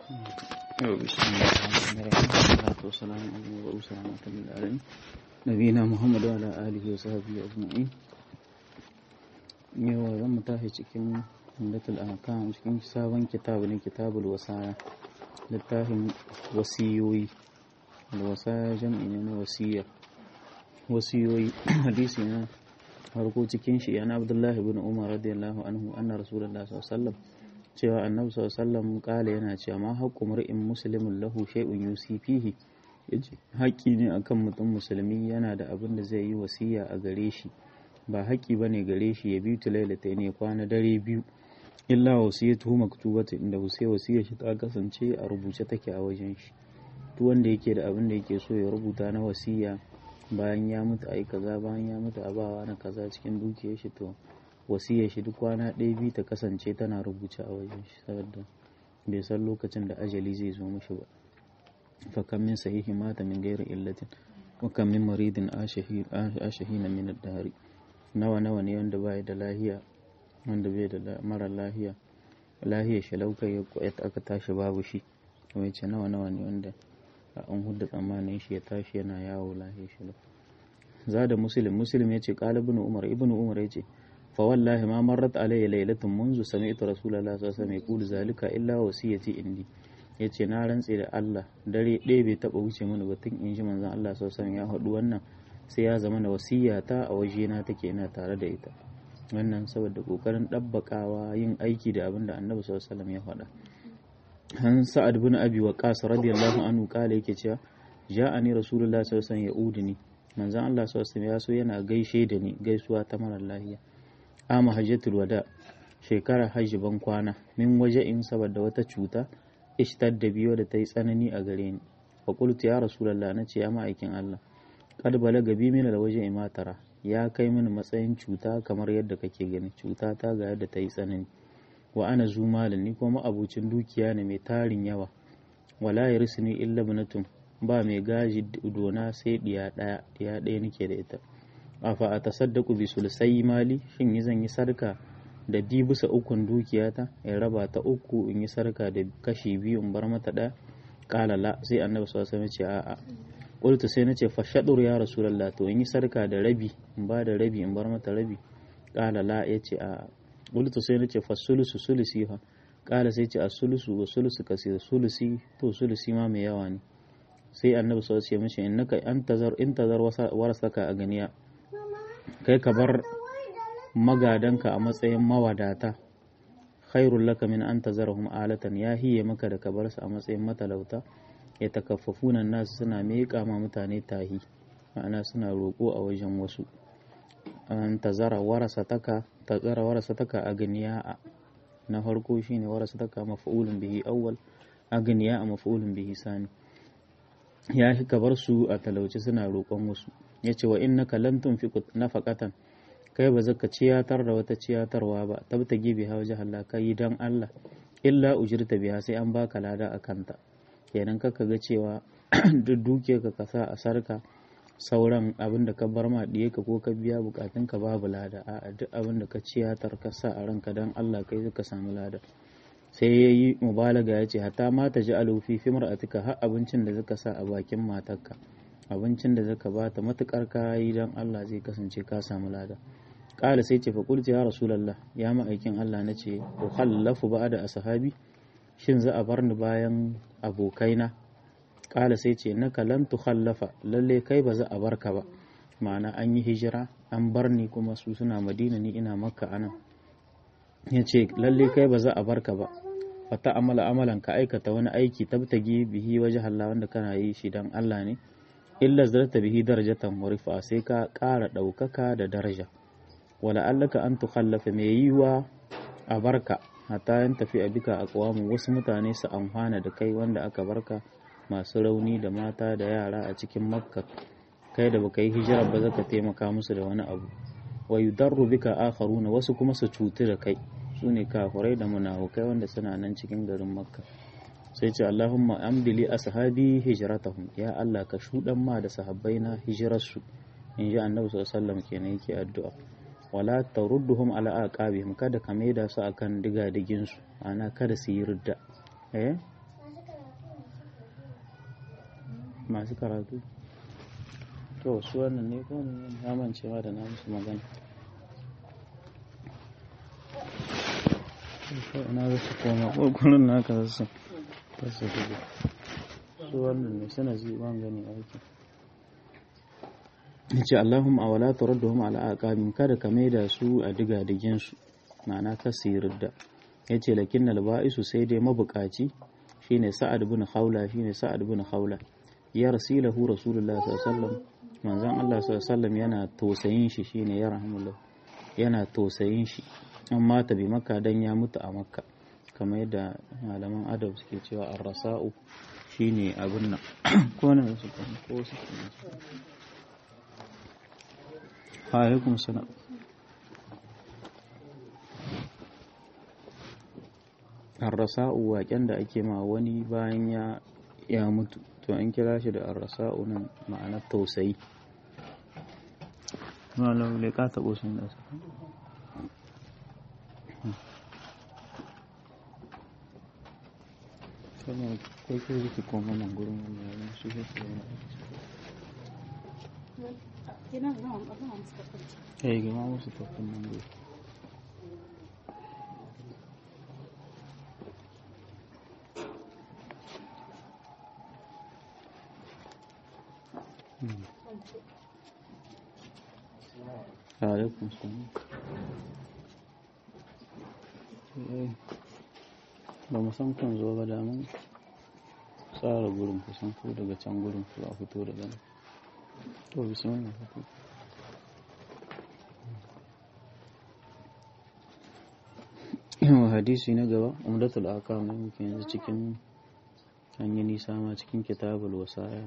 بسم الله الرحمن الرحيم والصلاة والسلام على المبعوث رحمة للعالمين نبينا محمد وعلى آله وصحبه أجمعين yau zan mu tashi cikin hundatul ahkam cikin sabon kitabu ne kitabul wasaya littafin wasiyoyi alwasaya jam'i ne na wasiya wasiyoyi hadisi na farko cikin shi yana abdullahi bin umar radiyallahu anhu anna rasulullah sallallahu alaihi wasallam cewa annabi sallallahu alaihi wasallam kala yana cewa ma haqqu mar'in muslimin lahu shay'un yusi fihi haƙƙi ne akan mutum musulmi yana da abin da zai yi wasiya a gare shi ba haƙƙi ba ne gare shi ya biyu lailata ne kwana dare biyu illa wasiyatu maktubata inda sai wasiyar shi ta kasance a rubuce take a wajen shi duk wanda yake da abin da yake so ya rubuta na wasiya bayan ya mutu ai kaza bayan ya mutu a bawa na kaza cikin dukiyar shi to wasiyar shi duk kwana ɗaya biyu ta kasance tana rubuce a wajen shi saboda bai san lokacin da ajali zai zo mishi ba fa kam min sahihi mata min ghairi illatin wa kam min maridin ashahina min ad-dari nawa nawa ne wanda bai da lahiya wanda bai da mara lahiya lahiya shi laukai ya aka tashi babu shi kuma ce nawa nawa ne wanda an hudda tsammanin shi ya tashi yana yawo lahiya shi lau za da muslim muslim ya ce qala ibn umar ibn umar ya ce fa wallahi ma marrat alayya laylatun munzu sami'tu rasulullahi sallallahu alaihi wasallam yaqulu zalika illa wasiyati indi yace na rantse da Allah dare ɗaya bai taba wuce mana batun in ji manzon Allah sallallahu alaihi wasallam ya haɗu wannan sai ya zama na wasiyata a wajena take ina tare da ita wannan saboda kokarin ɗabbakawa yin aiki da abin da annabi sallallahu alaihi ya faɗa han sa'ad bin abi waqas radiyallahu anhu kala yake cewa ja'ani rasulullahi sallallahu alaihi wasallam ya'uduni manzon Allah sallallahu alaihi ya so yana gaishe da ni gaisuwa ta marar lahiya ama hajjatul wada shekara hajji ban kwana min waje in saboda wata cuta ishtadda biyo da ta yi tsanani a gare ni fa qultu ya rasulullahi nace ya ma'aikin Allah kad balaga bi mina da waje imatara ya kai mini matsayin cuta kamar yadda kake gani cuta ta ga yadda ta yi tsanani wa ana zumalin ni kuma abucin dukiya ne mai tarin yawa wala yarisni illa bunatun ba mai gaji dona sai diya daya diya daya nake da ita afa a tasaddaku bi sulusai mali shin yi zan yi sarka da bi bisa ukun dukiyata in raba ta uku in yi sarka da kashi biyu in bar mata daya kala la sai annabi sallallahu alaihi wasallam ce a'a qultu sai nace fa shadur ya rasulullah to in yi sarka da rabi in ba da rabi in bar mata rabi qala la yace a qultu sai nace fa sulusu sulusi fa qala sai ce as-sulusu wa sulusu kasir sulusi to sulusi ma mai yawa ne sai annabi sallallahu alaihi wasallam ya ce innaka antazar intazar warasaka a ganiya kai ka bar magadanka a matsayin mawadata khairul laka min an tazarahum alatan ya hiye maka da ka bar su a matsayin matalauta ya takaffafuna nasu suna miƙa ma mutane tahi ma'ana suna roƙo a wajen wasu an tazara warasa taka tazara warasa taka agniya a na farko shine warasa taka maf'ulun bihi awwal agniya a maf'ulun bihi sani ya shi ka bar su a talauci suna roƙon wasu yace wa innaka lan tunfiqu nafaqatan kai ba zaka ciyatar da wata ciyatarwa ba tabtagi biha wajh Allah kai dan Allah illa ujirta biha sai an baka lada akanta kenan kaka ga cewa duk duke ka kasa a sarka sauran abin da ka bar ma diye ka ko ka biya bukatun ka babu lada a duk abin da ka ciyatar ka sa a ranka dan Allah kai ka samu lada sai ya yi mubalaga ya ce hatta ma ta ji alufi fi mar'atika har abincin da zaka sa a bakin matarka abincin da zaka bata matukar ka yi dan Allah zai kasance ka samu lada kala sai ce fa qultu ya rasulullah ya ma'aikin Allah nace ukhallafu ba'da ashabi shin za a bar ni bayan abokaina ƙala sai ce naka lan tukhallafa lalle kai ba za a bar ka ba ma'ana an yi hijira an bar ni kuma su suna madina ni ina makka anan ya ce lalle kai ba za a bar ka ba fata amala amalan ka aikata wani aiki tabtagi bihi waje Allah wanda kana yi shi dan Allah ne illa zarta bihi darajatan murifa sai ka ƙara ɗaukaka da daraja wala allaka an tukhallafa mai yiwa a barka hatta yan tafi a bika a kawamu wasu mutane su amfana da kai wanda aka barka masu rauni da mata da yara a cikin makka kai da baka yi hijira ba zaka taimaka musu da wani abu wa yudarru bika akharuna wasu kuma su cutu da kai su ne kafirai da munafukai wanda suna nan cikin garin makka sai ce allahumma amdili ashabi hijratahum ya allah ka shudan ma da sahabbai na hijirarsu in ji annabi sallallahu alaihi wasallam kenan yake addu'a wala tarudduhum ala aqabihim kada ka maida su akan digadigin su ana kada su yi ridda eh masu karatu to su wannan ne ko na mance ma da na musu magana ina za su koma ƙwarƙwarin na ka zasu ta su gudu su wannan ne suna ji ban gani aiki ce Allahumma awala taradduhum ala aqabin kada ka maida su a diga digin su ma'ana ka da yace lakin alba'isu sai dai mabukaci shine sa'ad bin khawla shine sa'ad bin khawla ya rasilahu rasulullahi sallallahu alaihi wasallam manzon Allah sallallahu alaihi wasallam yana tausayin shi shine ya rahmullah yana tausayin shi an mata bi makka dan ya mutu a makka kamar yadda malaman adab suke cewa ar-rasa'u shine abin nan ko ne su ko su alaikum salam arrasa'u waken da ake ma wani bayan ya ya mutu to an kira shi da arrasa'u nan ma'anar tausayi malam le ka tabo sun da su kuma kai kai yake koma nan gurin wannan shi ke Eh, gama musu tafi nan gurin. alaikum salam ba mu san kan zo ba da mun tsara gurin kusan ko daga can gurin ko a fito daga nan to bismillah fito yawan hadisi na gaba umdatul akam ne muke yanzu cikin an yi nisa ma cikin kitabul wasaya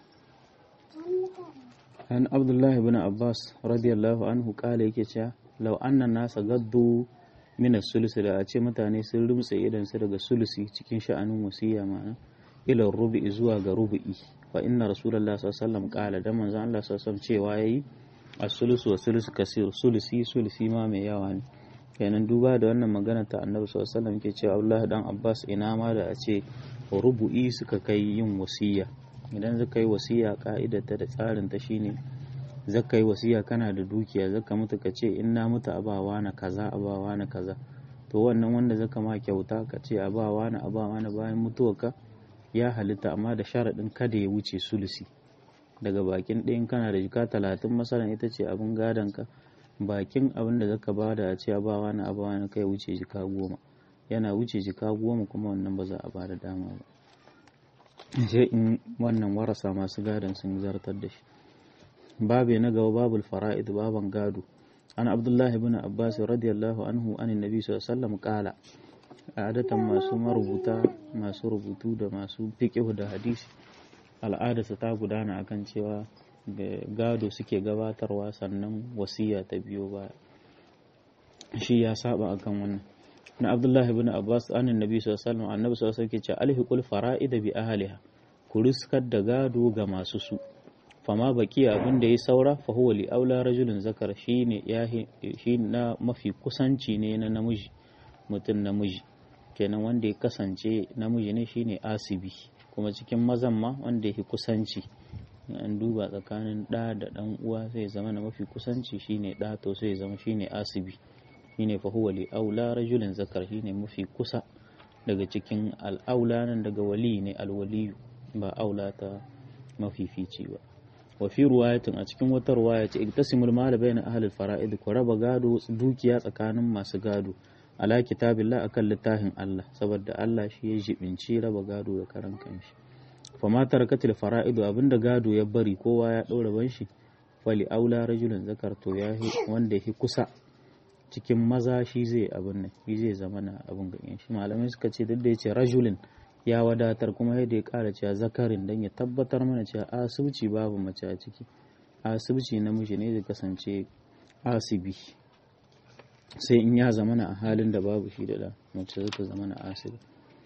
an abdullahi bin abbas radiyallahu anhu kala yake cewa lau annan nasa gaddu min sulusi da a ce mutane sun rumtse idan su daga sulusi cikin sha'anin wasiya ma'ana ila rubu'i zuwa ga rubu'i fa inna rasulullah sallallahu alaihi wasallam kala da manzon Allah sallallahu alaihi wasallam cewa yayi as-sulusu wa sulusu kasir sulusi sulusi ma mai yawa ne kenan duba da wannan magana ta annabi sallallahu alaihi wasallam ke cewa Abdullahi dan Abbas ina ma da a ce rubu'i suka kai yin wasiya idan zaka yi wasiya ka'idarta da tsarin ta shine zaka yi wasiya kana da dukiya zaka mutu ka ce in na mutu abawa na kaza abawa na kaza to wannan wanda zaka ma kyauta ka ce abawa na abawa na bayan mutuwarka ya halitta amma da sharaɗin kada ya wuce sulusi daga bakin ɗayan kana da jika talatin masalan ita ce abin gadon ka bakin abin da zaka bada a ce abawa na abawa na kai wuce jika goma yana wuce jika goma kuma wannan ba za a bada dama ba sai in wannan warasa masu gadon sun zartar da shi babu na gaba babul fara'id baban gado an abdullahi ibn abbas radiyallahu anhu an annabi sallallahu alaihi wasallam kala adatan masu marubuta masu rubutu da masu fiqh da hadisi al'adarsa ta gudana akan cewa gado suke gabatarwa sannan wasiya ta biyo baya shi ya saba akan wannan na abdullahi ibn abbas an annabi sallallahu alaihi wasallam annabi sallallahu alaihi wasallam ke ce alhiqul fara'id bi ahliha ku riskar da gado ga masu su fama baki abin da ya saura fa huwa li aula rajulin zakar shine ya shi na mafi kusanci ne na namiji mutum namiji kenan wanda ya kasance namiji ne shine asibi kuma cikin mazan ma wanda ya kusanci an duba tsakanin ɗa da ɗan uwa sai zama na mafi kusanci shine ɗa to sai zama shine asibi shine fa huwa li aula rajulin zakar shine mafi kusa daga cikin al'aula nan daga wali ne alwaliyu ba aula ta mafifici ba wa fi ruwayatin a cikin wata ruwaya ce iktasimul mal bayna ahli fara'id ku raba gado dukiya tsakanin masu gado ala kitabillah akan littafin Allah saboda Allah shi ya jibinci raba gado da karan kanshi fa ma tarakatil fara'id abinda gado ya bari kowa ya daura ban shi fali aula rajulun zakar to ya wanda yake kusa cikin maza shi zai abin nan shi zai zama na abin ganyen shi malamai suka ce duk da yace rajulin ya wadatar kuma yadda ya kara cewa zakarin don ya tabbatar mana cewa asibci babu mace a ciki asibci namiji ne zai kasance asibi sai in ya zama a halin da babu shi da da mace zata zama na asibi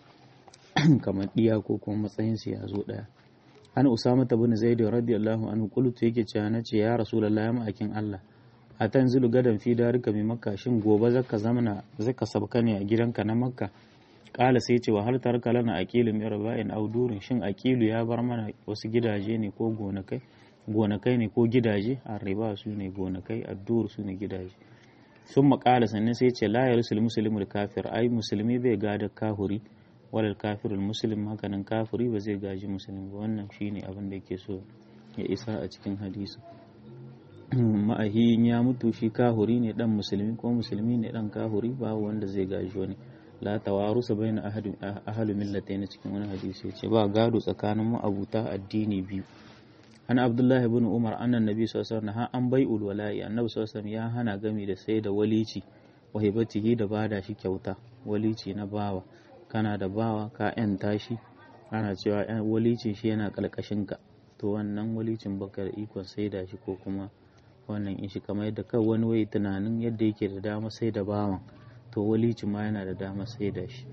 kamar diya ko kuma matsayinsu ya zo daya an usama ta bin zaid radiyallahu anhu qultu yake cewa nace ya rasulullahi ya ma'akin Allah a tanzilu gadan fi darika mai makka shin gobe zaka zamana zaka sabka ne a gidanka na makka kala sai ce wa har tarka lana aqilu min raba'in aw durin shin aqilu ya bar mana wasu gidaje ne ko gonakai gonakai ne ko gidaje arriba su ne gonakai addur su ne gidaje sun makala sannan sai ce la yarsul muslimul kafir ai musulmi bai gada kahuri walal kafirul muslim hakanan kafiri ba zai gaji musulmi ba wannan shine abin da yake so ya isa a cikin hadisi ma'ahin ya mutu shi kahuri ne dan musulmi ko musulmi ne dan kahuri ba wanda zai gaji wani la tawarusa bayna ahlu millatayn cikin wani hadisi yace ba gado tsakanin ma'abuta addini biyu an abdullahi ibn umar annan nabi sallallahu alaihi wasallam an bai'ul wala'i annabi sallallahu alaihi ya hana gami da sai da walici wa hibatihi da bada shi kyauta walici na bawa kana da bawa ka yanta shi ana cewa walicin shi yana kalkashin ka to wannan walicin baka da ikon sai da shi ko kuma wannan in shi kamar yadda kai wani wai tunanin yadda yake da dama sai da bawan to walicin ma yana da dama sai da shi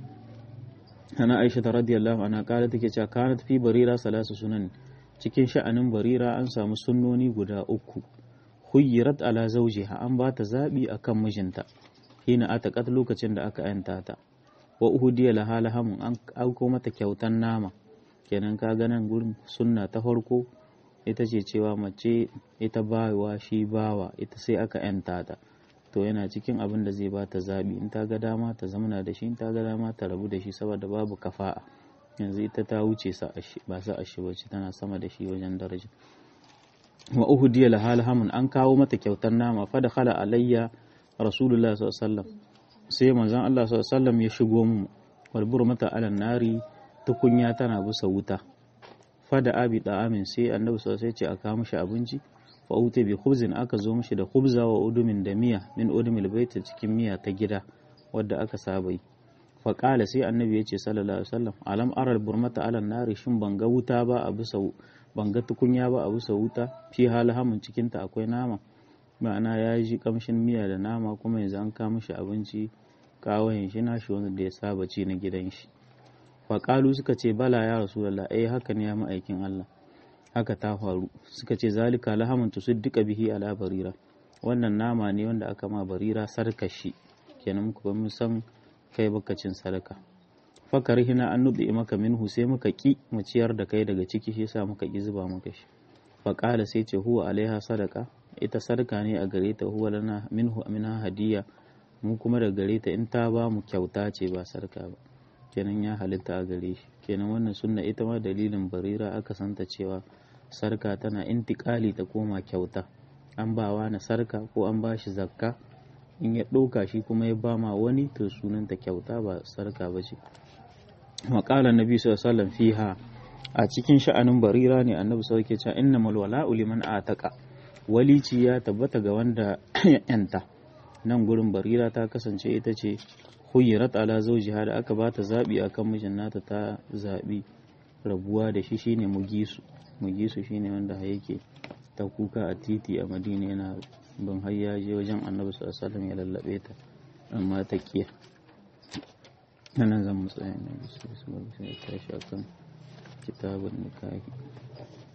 ana aisha ta radiyallahu anha kala take cewa kanat fi barira salasu sunan cikin sha'anin barira an samu sunnoni guda uku huyyirat ala zawjiha an ba ta zabi akan mijinta hina ataqat lokacin da aka yanta ta wa uhudiya laha lahamun an auko mata kyautan nama kenan ka ga nan gurin sunna ta farko ita ce cewa mace ita bawa shi bawa ita sai aka yanta ta to yana cikin abin da zai ba ta zabi in ta ga dama ta zamana da shi in ta ga dama ta rabu da shi saboda babu kafa'a yanzu ita ta wuce ba sa ashi ba tana sama da shi wajen daraja wa uhudiya lahal hamun an kawo mata kyautar nama fa da khala alayya rasulullah sallallahu alaihi wasallam sai manzon Allah sallallahu alaihi wasallam ya shigo mu walbur mata alan nari tukunya tana busa wuta fa da abi da amin sai annabi sallallahu alaihi wasallam ya ce aka mishi abinci fa uta bi khubzin aka zo mishi da khubza wa udumin da miya min udumil bait cikin miya ta gida wadda aka saba yi faƙala sai annabi ya ce sallallahu alaihi wasallam alam aral burmata alan nari shin ban ga wuta ba a bisa ban ga tukunya ba a bisa wuta fi halhamun cikin ta akwai nama ma'ana ya ji kamshin miya da nama kuma yanzu an kawo mishi abinci kawayen shi na shi wanda ya saba ci na gidan shi faƙalu suka ce bala ya rasulullah eh haka ne ya ma'aikin Allah haka ta faru suka ce zalika lahamun tusiddiqa bihi ala barira wannan nama ne wanda aka ma barira sarkashi kenan muku ba mun san kai baka cin sadaka fakar hina an nubi maka minhu sai muka ki mu ciyar da kai daga ciki shi yasa muka ki zuba maka shi faƙala sai ce huwa alaiha sadaka ita sadaka ne a gare ta huwa lana minhu minha hadiya mu kuma da gare ta in ta ba mu kyauta ce ba sadaka ba kenan ya halitta a gare shi kenan wannan sunna ita ma dalilin barira aka santa cewa sarka tana intikali ta koma kyauta an bawa na sarka ko an ba shi zakka in ya ɗauka shi kuma ya ba ma wani to sunanta kyauta ba sarka ba ce maƙalar nabi sallallahu fiha a cikin sha'anin barira ne annabi sau ke cewa inna malwala'u liman ataka walici ya tabbata ga wanda yanta nan gurin barira ta kasance ita ce huyirat ala zawjiha da aka bata zabi akan mijin nata ta zabi rabuwa da shi shine mugisu mugisu shine wanda yake ta kuka a titi a madina yana ban har ya je wajen annabi sallallahu alaihi ya lallabe ta amma ta kiya nan zan mu tsaya ne sai su ya tashi akan kitabun nikahi